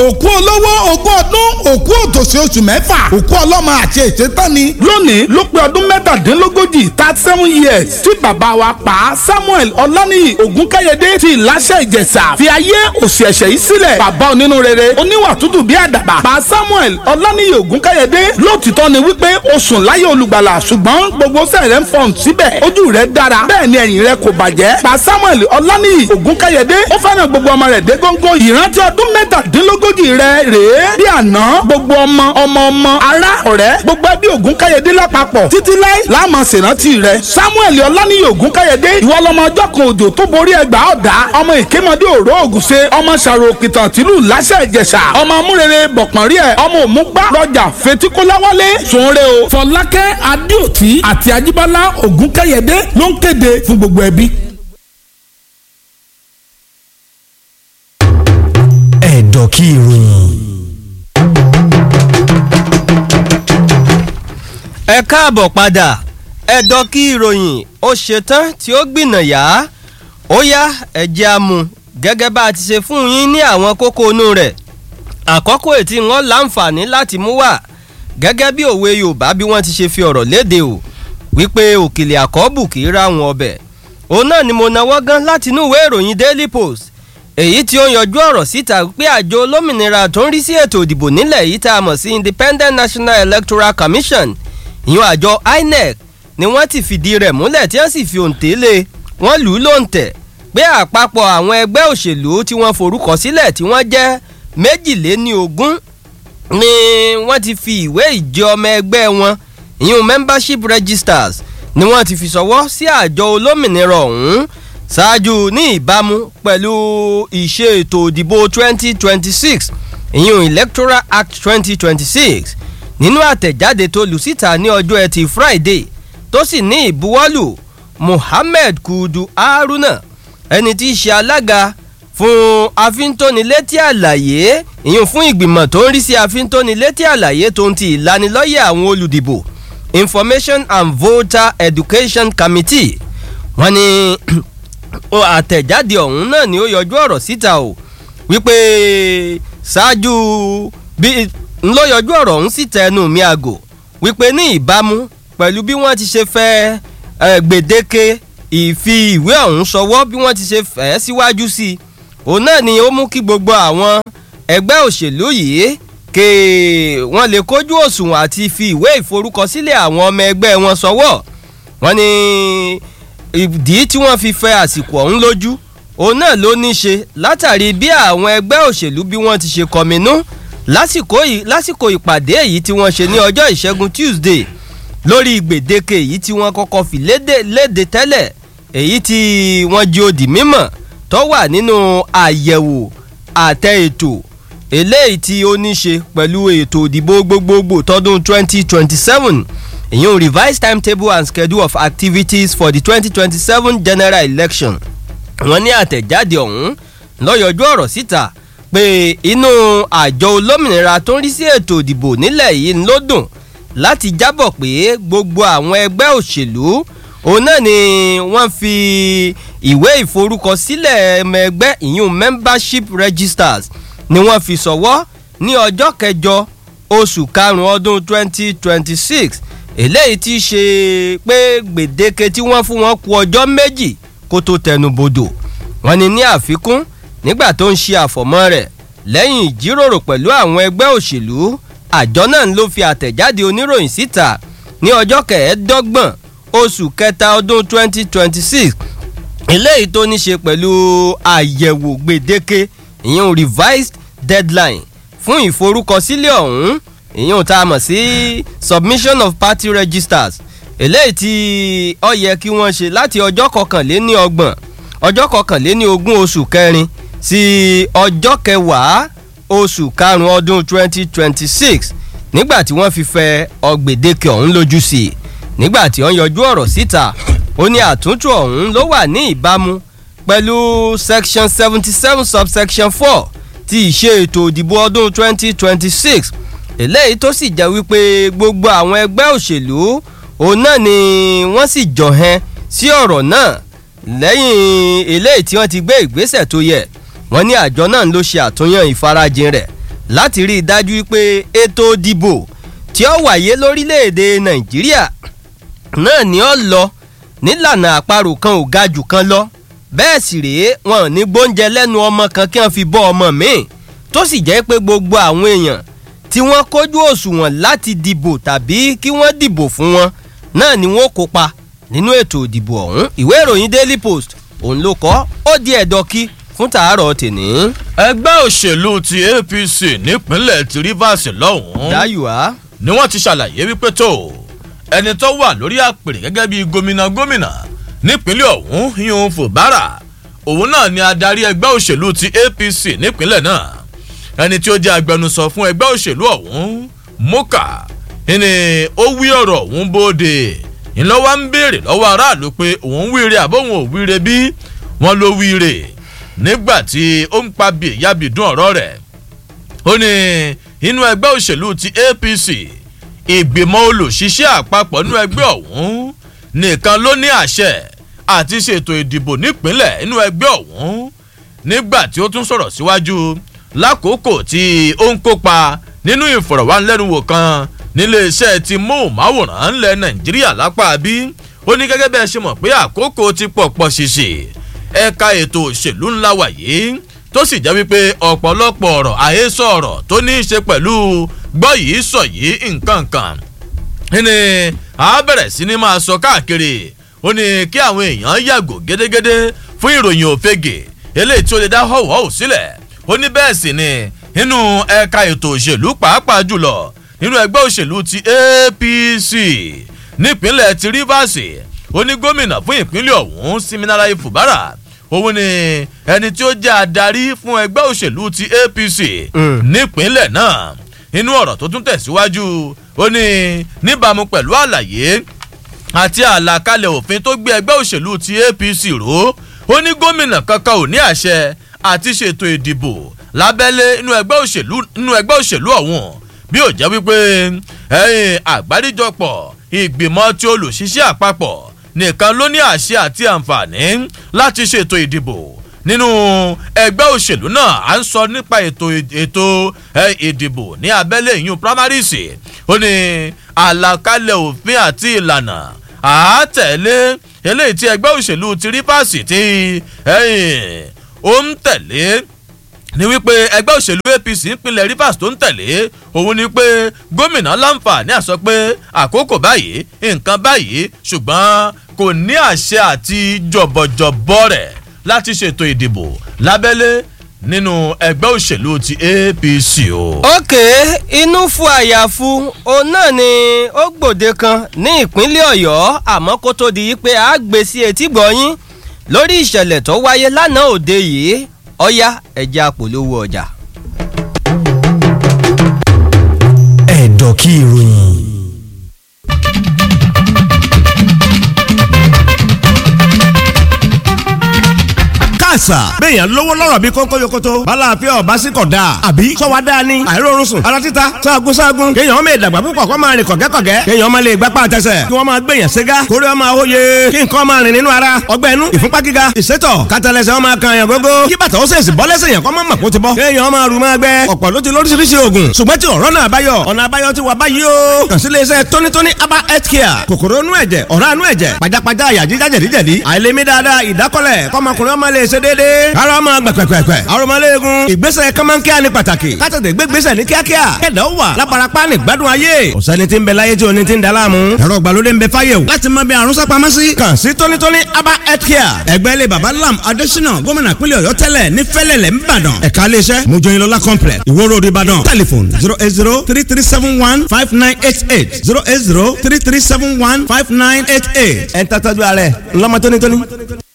òkú olówó ogún ọdún òkú òtòṣì oṣù mẹ́fà òkú ọlọ́mọ àti ètètánni. lónìí ló pé ọdún mẹ́tàdínlógójì thirty seven years tí bàbá wa pa samuel ọláníyì ògúnkáyédé ti ìláṣẹ ìjẹ̀ṣà fi ayé òsì ẹ̀ṣẹ̀ yìí sílẹ̀ bàbá onínú rere oníwà tútù bí àdàbà pa samuel ọláníyì ògúnkáyédé lóòtítọ́ ni wípé o sùn láyé olùgbàlà ṣùgbọ́n gbogbo sẹ́rẹ̀ ń fọ̀n síbẹ̀ ojú rẹ̀ dára bẹ́ẹ̀ ni ẹ̀yìn rẹ̀ kò bàjẹ́ pa samuel ọláníyì ògúnkáyédé ó fẹ́ràn gbogbo ọmọ rẹ̀ dé góńgó ìrántí ọdún mẹ́tàdínlógójì rẹ̀ rèé bí àná gbogbo ọmọ ọmọ ọmọ ará ọ̀rẹ́ gbogbo ẹbí ògúnkáyédé lápapọ̀ títí láì láàmú ṣèrántí rẹ̀ samuel ọláníyì ògúnkáyédé ìwọ lọmọ ọjọ́ kan òjò tó borí ẹgbàá ọ̀dá ọmọ ìkémọdé òró ògùnṣe ọmọ ṣàrò òkìtàn tìlú láṣẹ ìjẹ̀ṣà ọmọ amúrere bọ̀pọ̀nrí ẹ̀ ọmọ òmùgbà rọjà fetíkóláwálé sùnre o. fọlákẹ́ adéòtí àti ajíbọ́lá ògúnkáyédé ló ń kéde fún gbogbo ẹbí. ẹ̀dọ̀ kí ìròyìn. ẹ káàbọ̀ padà ẹ̀dọ̀ kí ìròyìn ó ṣetán tí ó gbìnàyà ó yá ẹ̀jẹ̀ amú gẹ́gẹ́ bá a ti ṣe fún yín ní àwọn kókó inú rẹ̀ àkọ́kọ́ ètí wọn láǹfààní láti mú wá gẹ́gẹ́ bí òwe yorùbá bí wọ́n ti ṣe fi ọ̀rọ̀ léde o wípé òkèlè àkọ́bù kì í ra wọn ọbẹ̀ òun náà ni mo náwó gan láti inú ìwé ìròyìn daily post èyí tí ó yanjú ọ̀rọ̀ síta pé àjọ olómìnira tó ń rí sí ètò ìdìbò nílẹ̀ yìí tá a mọ̀ sí independent national electoral commission ìyún àjọ inec ni wọ́n ti fìdí rẹ̀ múlẹ̀ tí wọ́n sì fi òǹtẹ̀ lé wọ́n lù ú lóǹtẹ̀ pé àpapọ̀ àwọn ẹgbẹ́ òṣèlú tí wọ́n forúkọ sílẹ̀ tí wọ́n jẹ́ méjìléní ogún ni wọ́n ti fi ìwé ìjẹ ọmọ ẹgbẹ́ wọn ìyún membership registers ni wọ́n ti fi sọwọ́ sí àjọ olómìnira ọ̀hún ṣáájú ní ìbámu pẹ̀lú ìṣe ètò òdìbò 2026 ìyún electoral act 2026 nínú àtẹ̀jáde tó lù síta ní ọjọ́ ẹtì friday tó sì ní ìbuwọ́lù muhammed kudu haruna ẹni tí í ṣe alága fún afíntónilétí àlàyé ìyún fún ìgbìmọ̀ tó ń rí sí afíntónilétí àlàyé tó ń ti ìlanilọ́yẹ̀ àwọn olùdìbò information and voter education committee wọ́n ní àtẹ̀jáde ọ̀hún náà ni ó yọjú ọ̀rọ̀ síta o wípé ṣáájú bí ńlọ yọjú ọ̀rọ̀ ọ̀hún síta ẹnu mi àgò wípé ní ìbámu pẹ̀lú bí wọ́n ti ṣe fẹ́ gbèdéke ìfi ìwé ọ̀hún sọwọ́ bí wọ́n ti ṣe fẹ́ síwájú sí i òun náà ni ó mú kí gbogbo àwọn ẹgbẹ́ òṣèlú yìí ké wọ́n lè kójú òṣùwọ̀n àti fi ìwé ìforúkọsílẹ̀ àwọn ọmọ ẹgbẹ́ wọn sọwọ́ wọ́n ní ìdí tí wọ́n fi fẹ́ àsìkò ọ̀hún lójú òun náà ló ní ṣe látàrí bí àwọn ẹgbẹ́ òṣèlú bí wọ́n ti ṣe kọminú lásìkò ìpàdé èyí tí wọ́n ṣe ní ọjọ́ ìṣẹ́gun tuesday lórí gbèdéke èyí tí wọ́n kọ́kọ́ fi léde tẹ́lẹ̀ èyí tí wọ́n jí òdì mímọ̀ tó wà nínú àyẹ̀wò àtẹ ètò eléyìí tí ó ní ṣe pẹ̀lú ètò òdìbò gbogbogbò tọdún 2027 ìyún revised timetable and schedule of activities for the 2027 general election wọ́n ní àtẹ̀jáde ọ̀hún lọ́yọ̀jú ọ̀rọ̀ síta pé inú àjọ olómìnira tó ń rí sí ètò ìdìbò nílẹ̀ yìí ló dùn láti jábọ̀ pé gbogbo àwọn ẹgbẹ́ òṣèlú òun náà ni wọ́n fi ìwé ìforúkọsílẹ̀ ẹmọ ẹgbẹ́ ìyún membership registers ni wọ́n fi sọ̀wọ́ ní ọjọ́ kẹjọ oṣù karùn-ún ọdún 2026 eléyìí ti ṣe pé gbèdéke tí wọ́n fún wọn kù ọjọ́ méjì kó tó tẹnubodò wọ́n ní ní àfikún nígbà tó ń ṣe àfọ̀mọ́ rẹ̀ lẹ́yìn ìjíròrò pẹ̀lú àwọn ẹgbẹ́ òṣèlú àjọ náà ló fi àtẹ̀jáde oníròyìn síta ní ọjọ́ kẹẹ̀ẹ́dọ́gbọ̀n oṣù kẹta ọdún 2026 eléyìí tó ní ṣe pẹ̀lú àyẹ̀wò gbèdéke ìyẹn revised deadline fún ìforúkọsílẹ̀ ọ̀hún ìyẹn tá a mọ̀ sí submission of party registers eléyìí tí ó yẹ kí wọ́n ṣe láti ọjọ́ kọkànléní ọgbọ̀n ọjọ́ kọkànléní ogún oṣù kẹrin sí ọjọ́ kẹwàá oṣù karùn-ún ọdún 2026 nígbà tí wọ́n fi fẹ ọgbẹ̀dẹ́kẹ ọ̀hún lójú sí i nígbà tí wọ́n yọjú ọ̀rọ̀ síta ó ní àtúntò ọ̀hún ló wà ní ìbámu pẹ̀lú section seventy seven subsection four ti ìṣe ètò òdìbò ọdún 2026 eléyìí tó sì jẹ́ wípé gbogbo àwọn ẹgbẹ́ òṣèlú òun náà ni wọ́n sì jọ̀hẹ́n sí ọ̀rọ̀ náà lẹ́yìn eléyìí tí wọ́n ti gbé ìgbésẹ̀ tó yẹ wọ́n ní àjọ náà ló ṣe àtúnyàn ìfarajìn rẹ̀ láti rí i dájú pé ètò ìdìbò tí ó wáyé lórílẹ̀‐èdè nàìjíríà náà ni ó lọ nílànà àparò kan ò ga jù kan lọ bẹ́ẹ̀ sì rèé wọn ò ní gbóúnjẹ lẹ́nu ọmọ kan kí wọ́n fi bọ́ ọmọ míì tó sì jẹ́ pé gbogbo àwọn èèyàn tí wọ́n kójú òṣùwọ̀n láti dìbò tàbí kí wọ́n dìbò fún wọn náà ni wọ́n kópa nínú ètò ìdìbò ọ̀hún ìwé ìròyìn daily post òun ló kọ́ ó di ẹ̀dọ́kí fún tàárọ̀ tèní. ẹgbẹ́ òṣèlú ti apc nípínlẹ̀ ti rivers lọ́hùn-ún dáyùá ni wọ́n ti ṣàlàyé wípé tó ẹni tó wà lórí àpèrè gẹ́gẹ́ bíi gómìnà gómìnà nípínlẹ̀ ọ̀hún yún fòbárà òun náà ni adarí ẹgbẹ́ òṣèlú ti apc nípínlẹ̀ náà ẹni tí ó jẹ́ agbẹnusọ fún ẹgbẹ́ òṣèlú ọ̀hún moka ni ó wí ọ̀rọ̀ ọ̀hún bóde ńlọ́wọ́ ń béèrè lọ́wọ́ aráàlú pé òun wíire àbóhùn ò wíire bí wọ́n ló wíire nígbà tí ó ń pa bí ìyábìdún ọ̀rọ̀ rẹ̀ ó ní inú ẹgbẹ́ òṣèlú ti apc ìgbìmọ̀ olùṣiṣẹ́ àpapọ̀ nínú ẹgbẹ́ ọ̀hún nìkan ló ní àṣẹ àti ṣètò ìdìbò nípínlẹ̀ inú ẹgbẹ́ ọ̀hún nígbà tí ó tún sọ̀rọ̀ síwájú lákòókò tí ó ń kópa nínú ìfọ̀rọ̀wánilẹ́nuwò kan níléeṣẹ́ ti móhùnmáwòrán ńlẹ̀ nàìjíríà lápá bí ó ní gẹ́gẹ́ bẹ́ẹ̀ ṣe mọ̀ pé àkókò ti pọ̀pọ̀ ṣìṣì ẹ̀ka ètò òṣèlú ńlá wàyí tó sì jẹ́ wípé ọ̀pọ̀lọpọ̀ ọ̀rọ̀ àhesọ ọ̀rọ̀ tó ní í ṣe pẹ̀lú gbọ́ yìí sọ yìí nǹkan kan ní a bẹ̀rẹ̀ sí ni máa sọ káàkiri ó ní kí àwọn èèyàn yàgò gédégédé fún ìròyìn òfegè eléyìí tí ó lè dá họ̀wọ́ sílẹ̀ ó ní bẹ́ẹ̀ sì ni nínú ẹ̀ka ètò òṣèlú pàápàá jùlọ nínú ẹgbẹ́ òṣèlú ti apc nípínlẹ̀ ti rivers ó ní gómìnà fún ìpínlẹ̀ ọ̀hún siminalayi fubara òun ni ẹni tí ó jẹ́ adarí fún ẹgbẹ́ òṣèlú ti apc nípínlẹ̀ náà inú ọ̀rọ̀ tó tún tẹ̀síwájú ó ní níbàámu pẹ̀lú àlàyé àti àlàkalẹ̀ òfin tó gbé ẹgbẹ́ òṣèlú ti apc ró ó ní gómìnà kankan ò ní àṣẹ àti ṣètò ìdìbò lábẹ́lé inú ẹgbẹ́ òṣèlú inú ẹgbẹ́ òṣèlú ọ̀hún bí ó jẹ́ wípé ẹ̀yìn àgbáríjọpọ̀ ìgbìmọ̀ tí olùṣiṣẹ́ àpapọ̀ nìkan ló ní àṣẹ àti àǹfààní láti ṣètò ìdìbò nínú ẹgbẹ́ òṣèlú náà à ń sọ nípa ètò ètò ìdìbò ní abẹ́lé ìyún primaries ó ní àlàkalẹ̀ òfin àti ìlànà àátẹ̀lé eléyìí tí ẹgbẹ́ òṣèlú ti rí pàṣẹ tí ó ń tẹ̀lé ni wípé ẹgbẹ́ òṣèlú apc ìpínlẹ̀ rivers tó ń tẹ̀lé òun ni pé gómìnà láǹfààní àsọ pé àkókò báyìí nǹkan báyìí ṣùgbọ́n kò ní àṣẹ àti jọ̀bọ̀jọ̀bọ̀ rẹ̀ láti ṣètò ìdìbò lábẹ́lé nínú ẹgbẹ́ òṣèlú ti apc o. òkè inú fún àyàfu òun náà ni ó gbòde kan ní ìpínlẹ̀ ọ̀yọ́ àmọ́ kó tó di pé a gbé sí etí gbọ̀nyín lórí ìṣẹ̀lẹ̀ tó wáyé lánàá òde yìí ọ̀yá ẹ̀jẹ̀ àpòlówó ọjà. ẹ̀dọ̀ kí ìròyìn. àṣà. béèyàn lówó lọ́rọ̀ bí kónkó yokoto. bala àfẹ́ ọ̀bá sí kọ̀ dáa. àbí sọ́wọ́ dáa ni. àìrórun sùn. ara títa sáàgùn sáàgùn. kéèyàn ọmọ ìdàgbà púpọ̀ kó máa rìn kọ̀gẹ́kọ̀gẹ́. kéèyàn ọmọ lè gbapá àtẹsẹ̀. kí wọ́n máa gbèyàn ségá. kórè ọmọ àwòye. kí nǹkan máa rìn nínú ara. ọgbẹ́ inú ìfúnpá gíga. ìsétọ̀ kátàlẹ́sẹ̀ ọmọ kan yàn gógó. kí bàtà ó sèṣì bọ́ lẹ́sẹ̀ yàn kọ́ mọ́ mọ̀kó ti bọ́. kéèyàn ọmọ àrùn máa gbẹ. ọ̀pọ̀ ló ti lóríṣiríṣi oògùn. ṣùgbọ́n tí ọ̀rọ̀ náà báyọ̀. ọ̀nà àbáyọ ti wà báyìí o. kàn sí iléeṣẹ́ tónítóní aba health care. kòkòrò inú ẹ̀jẹ̀ ọ̀rá inú ẹ̀jẹ̀ pajápajá àyà jíjá jẹ̀díjẹ̀dí. àìlèmí dáadáa ìdákọ́lẹ̀ kọ́mọkùnrin ọmọ lè ṣe déédéé. ara ọmọ gbẹ̀pẹ̀pẹ̀pẹ̀. aromọléegun. ìgbésẹ̀ kọ́mọ́nkíá ni pàtàkì. kátàdé gbégbésẹ̀ ní kíákíá. kẹ̀dá ó wà lábarapá ní gbádùn ayé. ọ̀sẹ́ni tí ń bẹ láyé tí oní ti ń daláàmú. ẹ̀rọ ìgbàlódé ń bẹ fáyé o. láti mọ bí àrùn sápamọ́ sí. kàn sí tónítóní aba health care. ẹgbẹ́ ilé baba lam adésínà gómìnà pínlẹ̀ ọ̀yọ́ tẹ́lẹ̀ ní fẹ́lẹ̀lẹ̀ ńbàdàn. ẹ̀ka iléeṣẹ́ mojoyinlola complex ìwó road ìbàdàn. telephone zero eight zero three three seven one five nine eight eight zero eight zero three three seven one five nine eight eight. ẹ̀ ń tàtàjú ààrẹ ńlọmọ tónítóní.